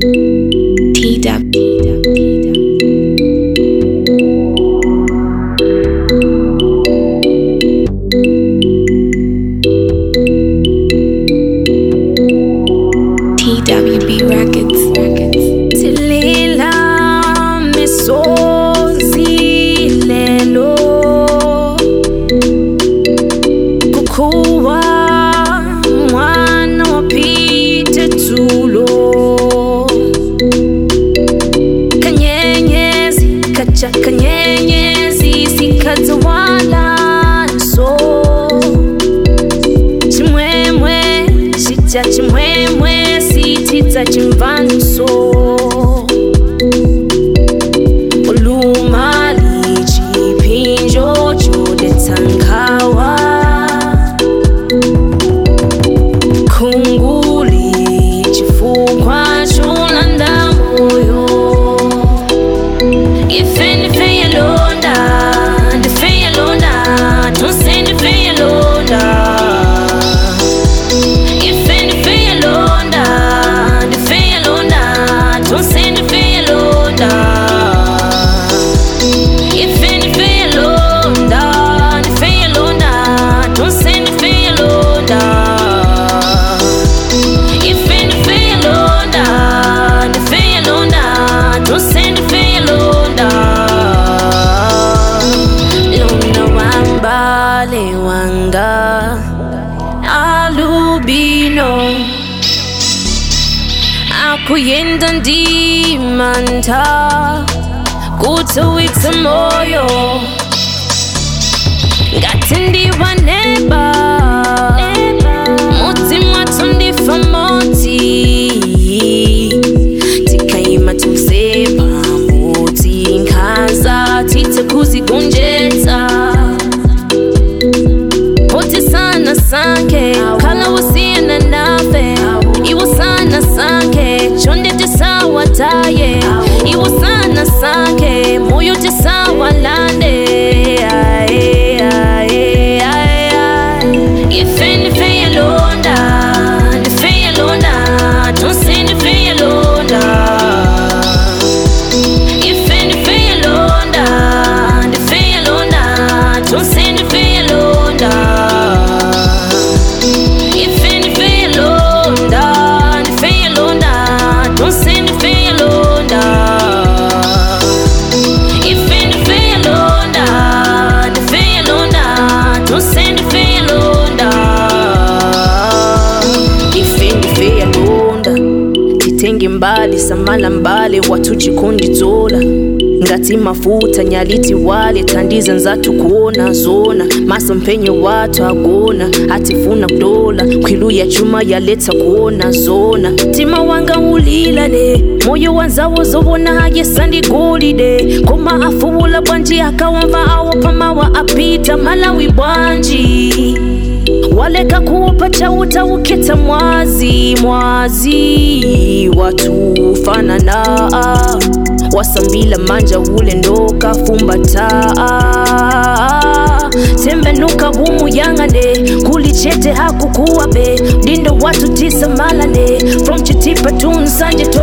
TWB Records. Records. Tilila misozi lelo kukuwa mwana wa Pite Tulo kanyenyezi kacha kanyenyezi sikazawala nso chimwemwe chija chimwemwe sititsa chimvanso ulumali chipinjo chodetsa nkhawa khunguli chifukwa cholanda moyo ife ndife yalonda ndife yalonda tonse ndife yalonda Ife ndife yalonda, ndife yalonda, tonse ndife yalonda. Ife ndife yalonda, ndife yalonda, tonse ndife yalonda. Ife ndife yalonda, ndife yalonda, tonse ndife yalonda. Lona wambale wanga alubino akuyenda ndimanta kutowitsa moyo ngati ndiwaneba mutima tundifa moti tikayima tonse pamodzi nkhanza titse kuzigonjetsa Poti sana sanke kala usiyana nafe iwo sana sanke chonde tisawa taye iwo sana sanke moyo tisawa lande Aye, aye, aye, aye. ife ndife yalonda ndife yalonda tonse ndife yalonda Ife ndife yalonda, ndife yalonda, tonse ndife yalonda. Ife ndife yalonda, ndife yalonda, tonse ndife yalonda. Ife ndife yalonda, ndife yalonda, tonse ndife yalonda. Ife ndife yalonda titenge mbali samala mbale watu chikondidzola ngati mafuta nyaliti wale tandiza nzatu kuona zona maso mpenyo watu agona atifuna kudola kwilu ya chuma yaletsa kuona zona tima wanga ulilane moyo wanzawo zobona yesandigolide koma afuwula bwanji akawamva awo pamawa apita malawi bwanji waleka kuupa chauta uketa mwazi mwazi watu fanana wasambila manja ule ndoka fumbata tembenuka humu yangane kulichete hakukuwa be dindo watu tisa malane from chitipa tunsanje